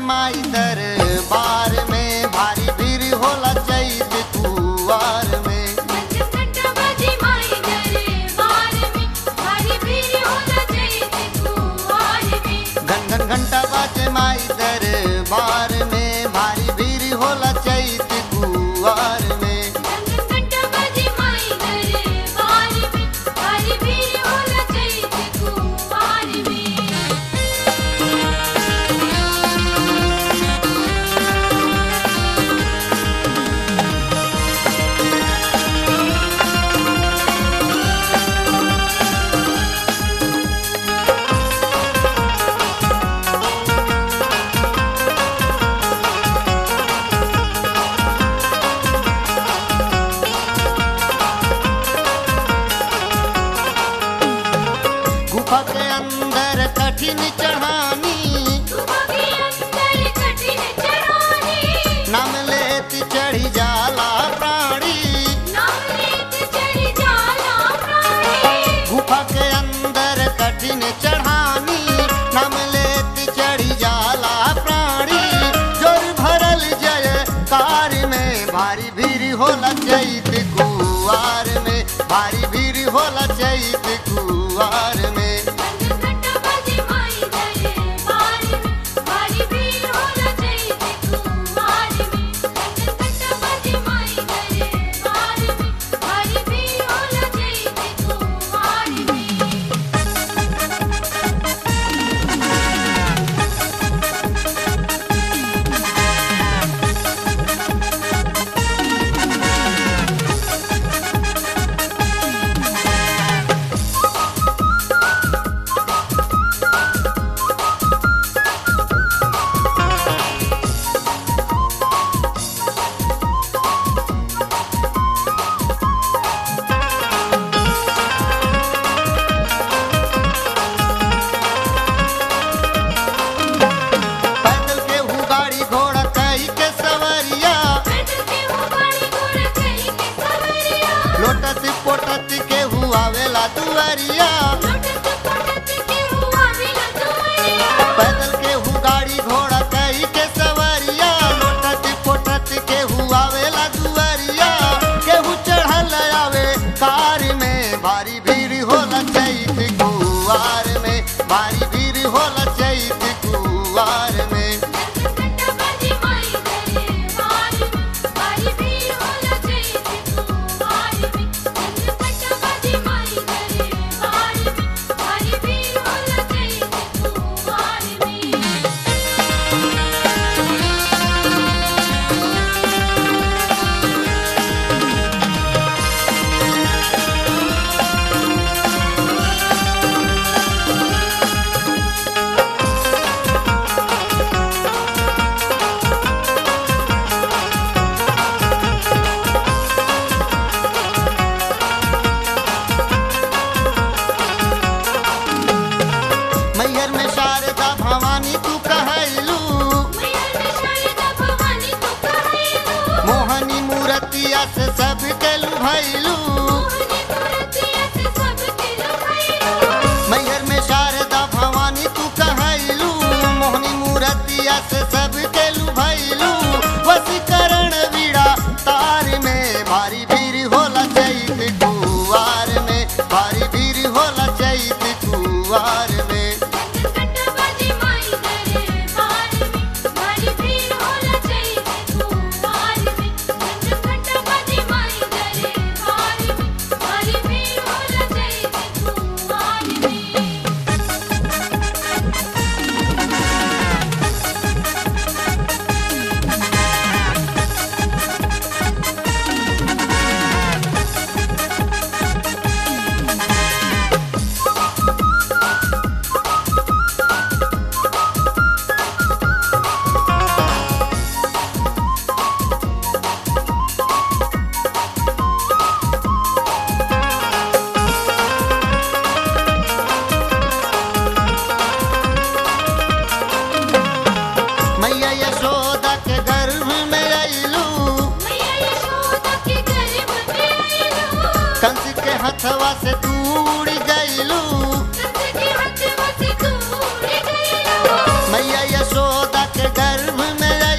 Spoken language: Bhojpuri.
माई दरबार में भारी भीड़ होला चैत कुवार में घंटा बाजे माई दरबार में भारी भीड़ होला चैत कुवार में घन घन घंटा बाजे माई दरबार में भारी भीड़ होला चैत कुवार में घंटा बाजे माई दरबार में भारी भीड़ होला चैत कुवार में गुफा के अंदर कठिन चढ़ानी गुफा के अंदर कठिन चढ़ानी नाम लेत चढ़ी जाला प्राणी नाम लेत चढ़ जाला प्राणी गुफा के अंदर कठिन चढ़ानी नाम लेत चढ़ी जाला प्राणी जोर भरल जय कार में भारी भीड़ होला चैत कुवार में भारी भीड़ होला चैत कुवार में घंटा बाजे माई दरबार में भारी भीड़ होला चैत कुवार में घंटा बाजे माई दरबार में भारी भीड़ होला चैत कुवार में पैदल के हु गाड़ी घोड़ा कई के सवरिया पैदल के वो गाड़ी घोड़ा कहीं के सवरिया लोटत पोटत के हु आवेला दुआरिया लोटत पोटत के हुआ मिला दुआरिया पैदल के हु गाड़ी घोड़ा कई के सवरिया लोटत पोटत के हु आवेला दुआरिया केहू चढ़ल आवे कार में भारी भीड़ होला चैत कुवार में भारी भीड़ होला चैत कुवार में घंटा बाजे माई दरबार में भारी भीड़ होला चैत कुवार में घंटा बाजे माई दरबार में भारी भीड़ होला चैत कुवार में मैहर में शारदा भवानी तू कहलू मैया में शारदा भवानी तू कहैलू मोहनी मूर्तिया से सब के लुभैलू मोहनी मूर्तिया से सबके लुभाइलू मैहर में शारदा भवानी तू कहलू मोहनी मूर्तिया से सब के लुभैलू वसीकरण वीड़ा तार में भारी भीड़ होला चैत कुवार में भारी भीड़ होला चैत कुवार में घंटा बाजे माई दरबार में भारी भीड़ होला चैत कुवार में घंटा बाजे माई दरबार में भारी भीड़ होला चैत कुवार में मैया यशोदा के गर्भ में अइलू मैया यशोदा के गर्भ में आइलू कंस के हथवा से दूर गइलू कंस के हाथवा से दूर गइलू मैया यशोदा के गर्भ में